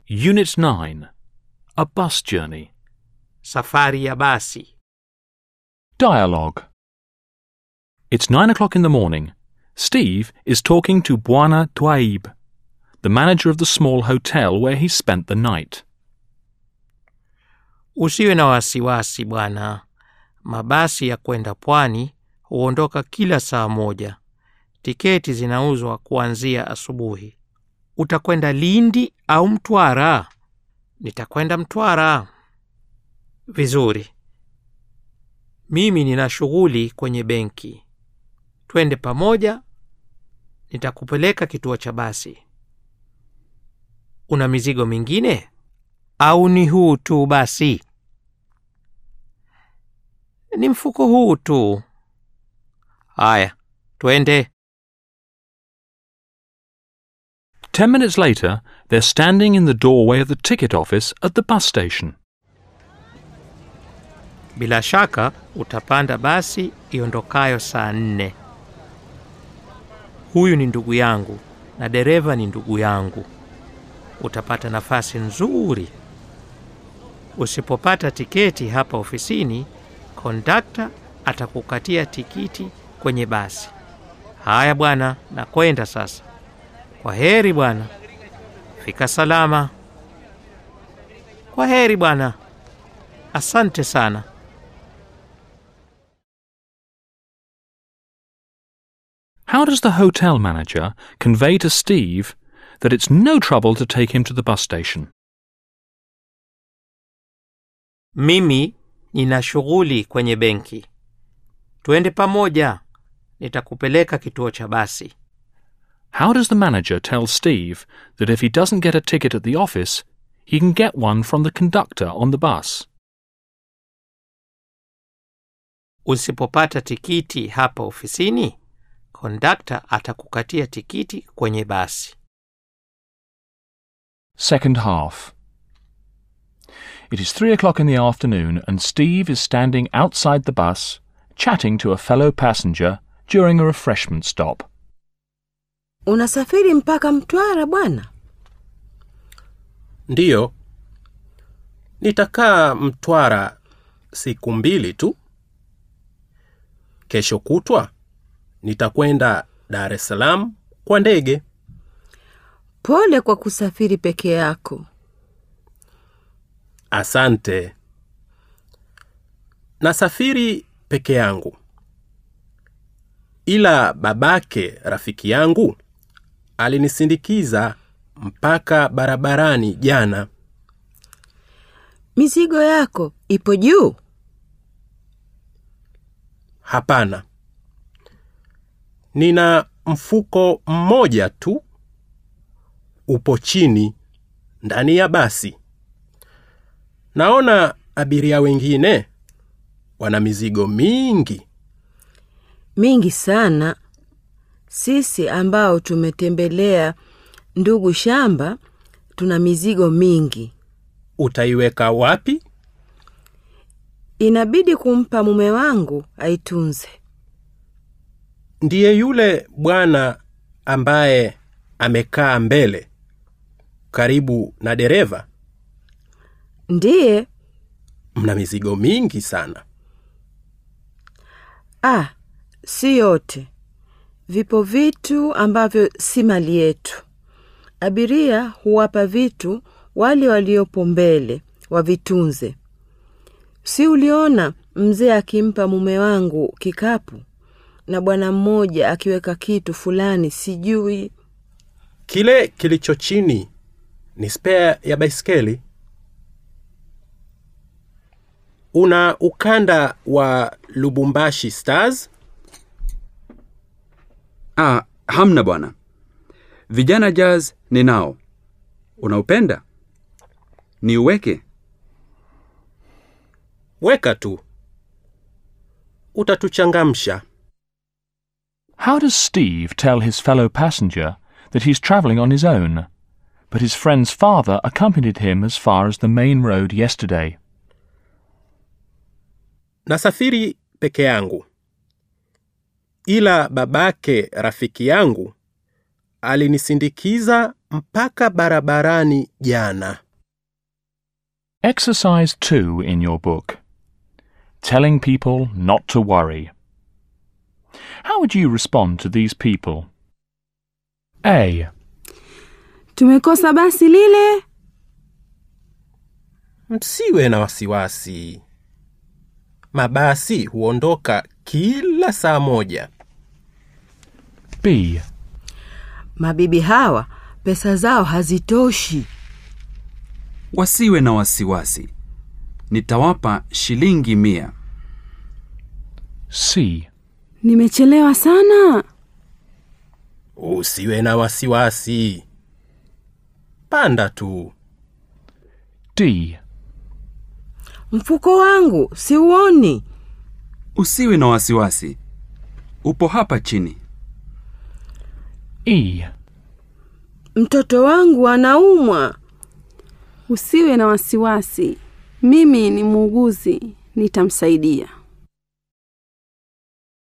Unit 9 A Bus Journey. Safari ya basi. Dialogue. It's nine o'clock in the morning. Steve is talking to Bwana Twaib, the manager of the small hotel where he spent the night. Usiwe na wasiwasi bwana. Mabasi ya kwenda pwani huondoka kila saa moja. Tiketi zinauzwa kuanzia asubuhi. Utakwenda Lindi au Mtwara? Nitakwenda Mtwara. Vizuri. Mimi nina shughuli kwenye benki. Twende pamoja, nitakupeleka kituo cha basi. Una mizigo mingine au ni huu tu basi? Ni mfuko huu tu. Haya, twende. Ten minutes later, they're standing in the doorway of the ticket office at the bus station. Bila shaka utapanda basi iondokayo saa nne. Huyu ni ndugu yangu na dereva ni ndugu yangu. Utapata nafasi nzuri. Usipopata tiketi hapa ofisini, kondakta atakukatia tikiti kwenye basi. Haya bwana, nakwenda sasa. Kwa heri bwana, fika salama. Kwa heri bwana, asante sana. How does the hotel manager convey to Steve that it's no trouble to take him to the bus station? Mimi nina shughuli kwenye benki. Twende pamoja, nitakupeleka kituo cha basi. How does the manager tell Steve that if he doesn't get a ticket at the office, he can get one from the conductor on the bus? Usipopata tikiti hapa ofisini, kondakta atakukatia tikiti kwenye basi. Second half. It is three o'clock in the afternoon, and Steve is standing outside the bus, chatting to a fellow passenger during a refreshment stop. Unasafiri mpaka Mtwara bwana? Ndiyo, nitakaa Mtwara siku mbili tu. Kesho kutwa nitakwenda Dar es Salaam kwa ndege. Pole kwa kusafiri peke yako. Asante. Nasafiri peke yangu, ila babake rafiki yangu alinisindikiza mpaka barabarani jana. Mizigo yako ipo juu? Hapana, nina mfuko mmoja tu, upo chini ndani ya basi. Naona abiria wengine wana mizigo mingi. Mingi sana. Sisi ambao tumetembelea ndugu shamba tuna mizigo mingi. Utaiweka wapi? Inabidi kumpa mume wangu aitunze. Ndiye yule bwana ambaye amekaa mbele karibu na dereva. Ndiye. Mna mizigo mingi sana. Ah, si yote. Vipo vitu ambavyo si mali yetu. Abiria huwapa vitu wale waliopo mbele wavitunze. Si uliona mzee akimpa mume wangu kikapu na bwana mmoja akiweka kitu fulani sijui. Kile kilicho chini ni spare ya baiskeli. Una ukanda wa Lubumbashi Stars? Ah, hamna bwana. Vijana Jazz ninao. Unaupenda? Niuweke? Weka tu, utatuchangamsha. How does Steve tell his fellow passenger that he's travelling on his own, but his friend's father accompanied him as far as the main road yesterday? Nasafiri peke yangu, ila babake rafiki yangu alinisindikiza mpaka barabarani jana. Exercise 2 in your book. Telling people not to worry. How would you respond to these people? A. Tumekosa basi lile. Msiwe na wasiwasi. Mabasi huondoka kila saa moja. B. Mabibi hawa pesa zao hazitoshi. Wasiwe na wasiwasi. Nitawapa shilingi mia. C. Nimechelewa sana. Usiwe na wasiwasi. Panda tu. D. Mfuko wangu siuoni. Usiwe na wasiwasi. Upo hapa chini. E. Mtoto wangu anaumwa. Usiwe na wasiwasi. Mimi ni muuguzi, nitamsaidia.